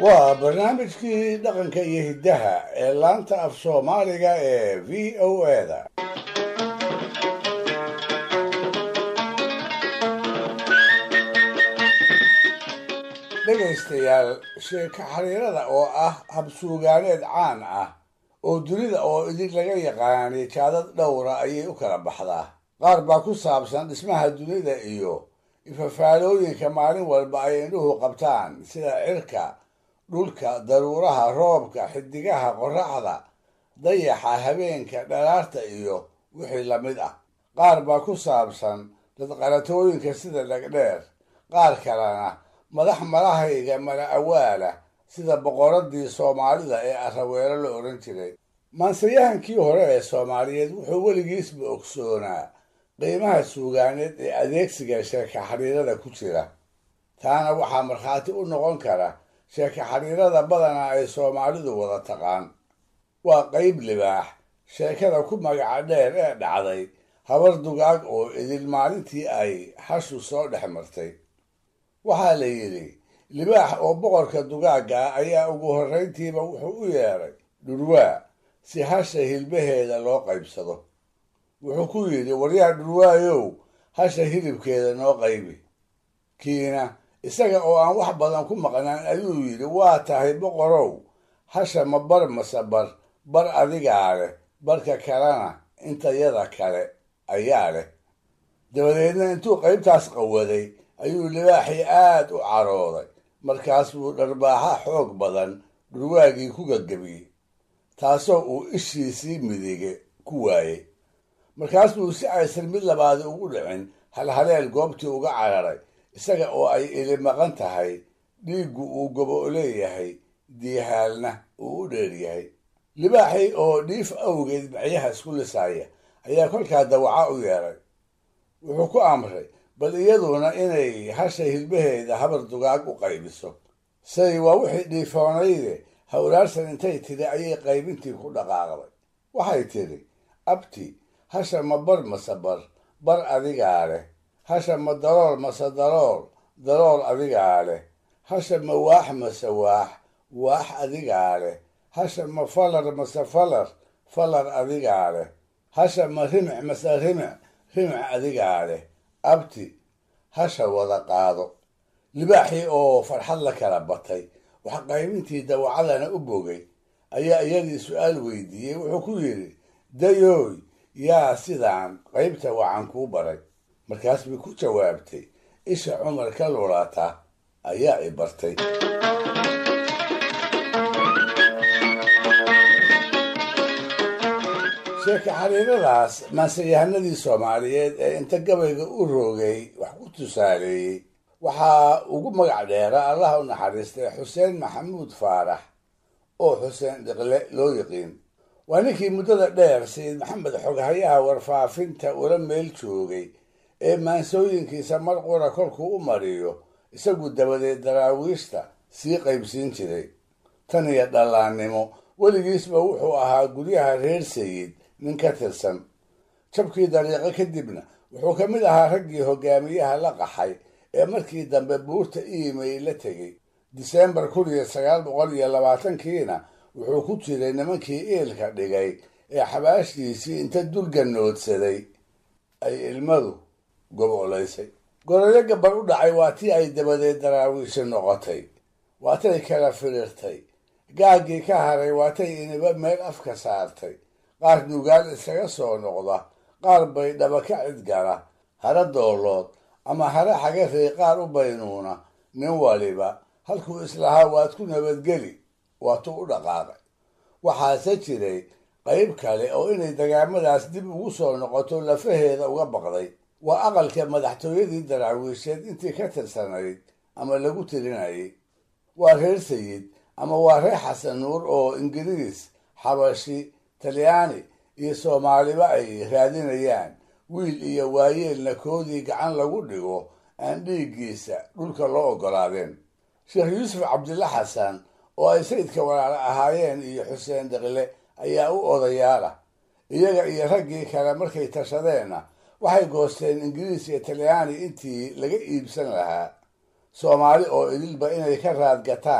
waa barnaamijkii dhaqanka iyo hiddaha ee laanta af soomaaliga ee v o eda dhegaystayaal sheeko xariirada oo ah habsuugaaneed caan ah oo dunida oo idin laga yaqaanay jaadad dhowra ayay u kala baxdaa qaar baa ku saabsan dhismaha dunida iyo ifafaalooyinka maalin walba ay indhuhu qabtaan sida cirka dhulka daruuraha roobka xidigaha qorraxda dayaxa habeenka dhalaarta iyo wixii la mid ah qaar baa ku saabsan dadqalatooyinka sida dhegdheer qaar kalena madax malahayga mala awaala sida boqoradii soomaalida ee araweelo la odhan jiray maansayahankii hore ee soomaaliyeed wuxuu weligiisba ogsoonaa qiimaha suugaaneed ee adeegsiga sheeka xariirada ku jira taana waxaa markhaati u noqon kara sheeka xariirada badanaa ay soomaalidu wada taqaan waa qayb libaax sheekada ku magaca dheer ee dhacday habar dugaag oo idil maalintii ay hashu soo dhex martay waxaa la yidhi libaax oo boqorka dugaagga ah ayaa ugu horrayntiiba wuxuu u yeedhay dhurwaa si hasha hilbaheeda loo qaybsado wuxuu ku yidhi waryaa dhurwaayow hasha hilibkeeda noo qaybi kiina isaga oo aan wax badan ku maqnaan ayuu yidhi waa tahay boqorow hasha ma bar mase bar bar adigaa leh barka kalena intayada kale ayaa leh dabadeedna intuu qaybtaas qawaday ayuu libaaxii aad u carooday markaas buu dharbaaxa xoog badan dhurwaagii ku gagabiyey taasoo uu ishiisii midige ku waayey markaas buu si aysan mid labaadi ugu dhicin halhaleel goobtii uga cararay isaga oo ay ili maqan tahay dhiiggu uu gobo leeyahay diihaalna uu u dheeryahay libaaxii oo dhiif awgeed macyaha isku lisaaya ayaa kolkaa dawaca u yeedhay wuxuu ku amray bal iyaduna inay hasha hilbaheeda habar dugaag u qaybiso say waa wixii dhiifoonayde hawlaarsan intay tidhi ayay qaybintii ku dhaqaaqday waxay tidhi abti hasha ma bar mase bar bar adigaa leh hasha ma darool mase darool darool adigaa leh hasha ma waax mase waax waax adigaa leh hasha ma falar mase falar falar adigaa leh hasha ma rimic mase rimic rimic adigaa leh abti hasha wada qaado libaaxii oo farxad la kala batay wax qaybintii dawacadana u bogay ayaa iyadii su-aal weydiiyey wuxuu ku yidhi dayooy yaa sidaan qaybta wacan kuu baray markaas bay ku jawaabtay isha cumar ka lulata ayaa i bartay sheeka xariiradaas maansayahanadii soomaaliyeed ee inta gabayga u roogay wax ku tusaaleeyey waxaa ugu magac dheera allaha u naxariistay xuseen maxamuud faarax oo xuseen dhiqle loo yiqiin waa ninkii muddada dheer sayid maxamed xoghayaha warfaafinta ula meel joogay ee maansooyinkiisa mar qura kolkuu u mariyo isagu dabadeed daraawiishta sii qaybsiin jiray tan iyo dhallaannimo weligiisba wuxuu ahaa guryaha reer sayid nin ka tirsan jabkii dariiqo kadibna wuxuu ka mid ahaa raggii hogaamiyaha la qaxay ee markii dambe buurta iimay la tegey disembar kun iyo sagaal boqol iyo labaatankiina wuxuu ku jiray nimankii iilka dhigay ee xabaashiisii inta dulganoodsaday ay ilmadu gobolaysay goroyo gabar u dhacay waa tii ay dabadeed daraawiishi noqotay waatay kala firirtay gaaggii ka haray waatay iniba meel afka saartay qaar nugaal iskaga soo noqda qaar bay dhaba ka cidgala hara doolood ama hare xagarey qaar u baynuuna nin waliba halkuu islahaa waad ku nabadgeli waatuu u dhaqaaqay waxaase jiray qayb kale oo inay dagaamadaas dib ugu soo noqoto lafaheeda uga baqday waa aqalka madaxtooyadii daraawiisheed intii ka tirsanayd ama lagu tirinayay waa reer sayid ama waa reer xasan nuur oo ingiriis xabashi talyaani iyo soomaaliba ay raadinayaan wiil iyo waayeelna koodii gacan lagu dhigo aan dhiiggiisa dhulka loo oggolaadeen sheekh yuusuf cabdilla xasan oo ay sayidka walaalo ahaayeen iyo xuseen deqle ayaa u odayaala iyaga iyo raggii kale markay tashadeenna waxay goosteen ingiriis iyo talyaani intii laga iibsan lahaa soomaali oo idilba inay ka raadgataan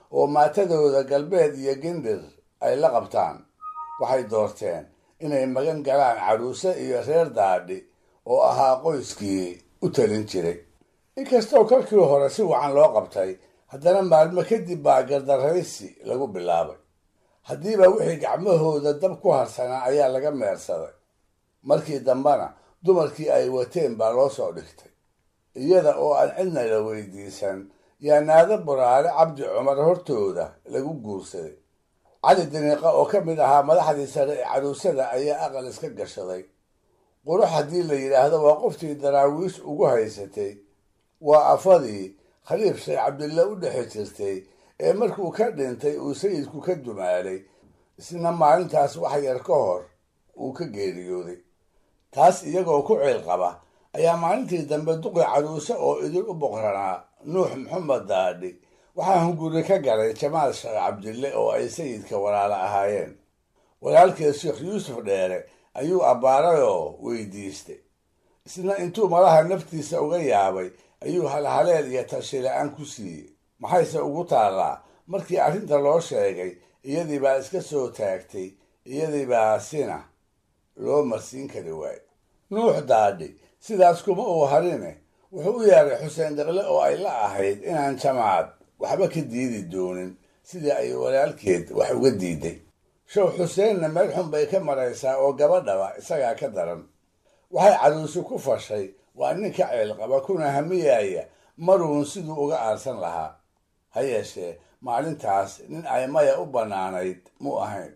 oo maatadooda galbeed iyo gindir ay la qabtaan waxay doorteen inay magan galaan caruuse iyo reer daadhi oo ahaa qoyskii u talin jiray inkastoo kolkii hore si wacan loo qabtay haddana maalmo kadib baa gardaraysi lagu bilaabay haddiiba wixii gacmahooda dab ku harsanaa ayaa laga meersaday markii dambena dumarkii ay wateen baa loo soo dhigtay iyada oo aan cidna la weydiisan yaa naado buraale cabdi cumar hortooda lagu guursaday cali diniiqa oo ka mid ahaa madaxdii sare ee caruusada ayaa aqal iska gashaday qurux haddii la yidhaahdo waa qoftii daraawiish ugu haysatay waa afadii khaliif sheekh cabdille u dhexi jirtay ee markuu ka dhintay uu sayidku ka dumaalay isna maalintaas wax yar ka hor uu ka geeriyooday taas iyagoo ku ciil qaba ayaa maalintii dambe duqi caruuse oo idin u boqranaa nuux maxamed daadhi waxaa hunguri ka galay jamaal sheekh cabdille oo ay sayidka walaalo ahaayeen walaalkeed sheekh yuusuf dheere ayuu abbaaray oo weydiistay isna intuu malaha naftiisa uga yaabay ayuu halhaleel iyo tashi la-aan ku siiyey maxayse ugu taallaa markii arrinta loo sheegay iyadii baa iska soo taagtay iyadii baa sina loo marsiin kari waayo nuux daadhi sidaas kuma uu harine wuxuu u yeeray xuseen deqle oo ay la ahayd inaan jamaad waxba ka diidi doonin sidii ay walaalkeed wax uga diiday show xuseenna meel xun bay ka maraysaa oo gabadhaba isagaa ka daran waxay caruusi ku fashay waa nin ka ceelqaba kuna hamiyaaya maruun siduu uga aarsan lahaa ha yeeshee maalintaas nin ay maya u bannaanayd mu ahayn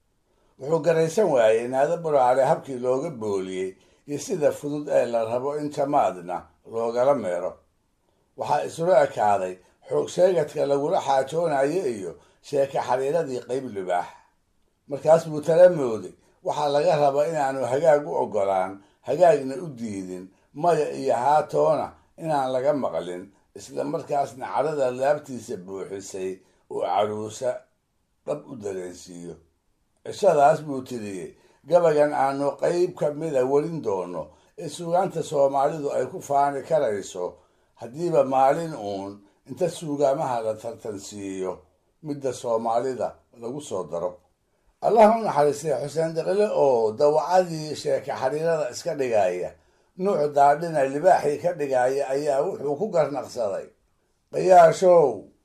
wuxuu garaysan waayey naado buraale habkii looga booliyey iyo sida fudud ee la rabo in jamaadna loogala meero waxaa isula ekaaday xoog sheegadka lagula xaajoonayo iyo sheeka xariiradii qayb libaax markaas buu tala mooday waxaa laga rabaa inaanu hagaag u oggolaan hagaagna u diidin maya iyo haatoona inaan laga maqlin isla markaasna cadhada laabtiisa buuxisay oo caruusa dhab u dareensiiyo cishadaas buu tiriyey gabagan aanu qayb ka mida welin doono ee suugaanta soomaalidu ay ku faani karayso haddiiba maalin uun inta suugaamaha la tartansiiyo midda soomaalida lagu soo daro allah u naxariistay xuseen deqile oo dawacadii sheeka xariirada iska dhigaya nuuc daadhina libaaxii ka dhigaya ayaa wuxuu ku garnaqsaday qayaashow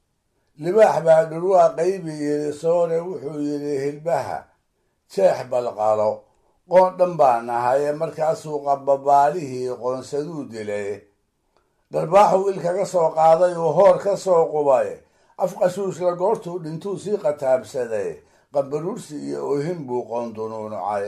libaax baa dhurwaa qaybi yidhi soore wuxuu yidhi hilbaha jeex balqalo qoon dhan baa nahaye markaasuu qababaalihii qoonsaduu dilay dharbaaxuu il kaga soo qaaday uu hoor ka soo qubay afqashuushla goortuu dhintuu sii qataabsaday qabaruursi iyo oohin buu qoondunuunucay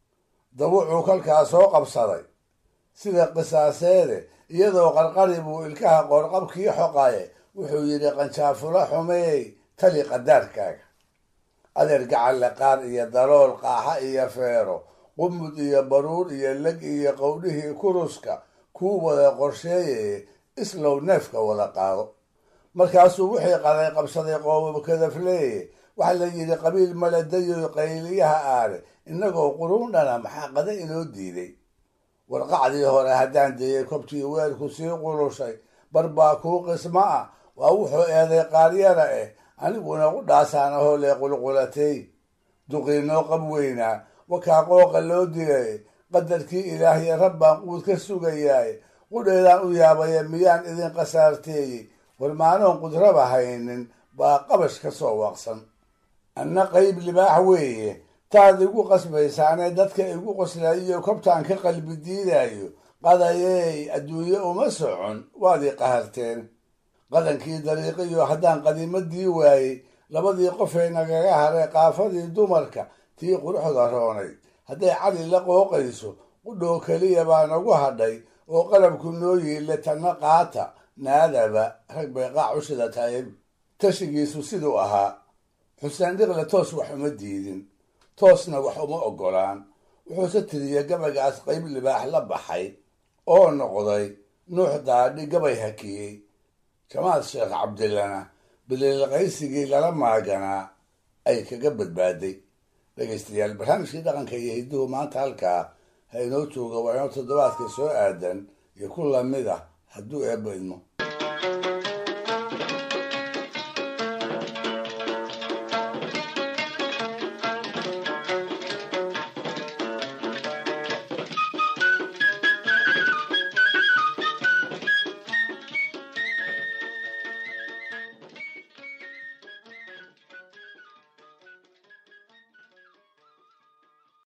dawucuu kolkaa soo qabsaday sida qisaaseede iyadoo qarqari buu ilkaha qoorqabkii xoqaye wuxuu yidhi qanjaafula xumeey tali qadaarkaaga adeer gacalle qaar iyo dalool qaaxa iyo feero qumud iyo baruur iyo leg iyo qowdhihii kuruska kuu wada qorsheeyay islow neefka wada qaado markaasuu wixii qaday qabsaday qoobab kadafleeye waxaa la yidhi qabiil maladayo qayliyaha aale innagoo quruundhana maxaa qada inoo diiday warqacdii hore haddaan deeyey kobtii weelku sii qulushay barbaa kuu qismo ah waa wuxuu eeday qaaryara eh aniguna u dhaasaan ahoo lee qulqulatay duqiinoo qab weynaa wakaa qooqa loo dilay qadarkii ilaahya rabbaan quud ka sugayaay qudheedaan u yaabaya miyaan idin qasaarteeyey warmaanoon qudraba haynin baa qabash ka soo waaqsan anna qayb libaax weeye taad igu qasbaysaanee dadka igu qoslayiyo kobtaan ka qalbi diidayo qadayey adduunye uma socon waad ii qaharteen qadankii dariiqiyo haddaan qadiimadii waayey labadii qofee nagaga haray qaafadii dumarka tii quruxda roonay hadday cali la qooqayso qudhoo keliya baa nagu hadhay oo qalabku noo yiille tanna qaata naadaba rag bay qaac u shidataye tashigiisu siduu ahaa xuseen dhiqle toos wax uma diidin toosna wax uma oggolaan wuxuuse tiriyey gabagaas qayb libaax la baxay oo noqday nuux daadhi gabay hakiyey jamaal sheekh cabdillana biliilqaysigii lala maaganaa ay kaga badbaaday dhegaystayaal barnaamijkii dhaqanka iyo hidduhu maanta halkaa ha inoo jooga waa inoo toddobaadka soo aadan iyo ku lamid ah hadduu eebba idmo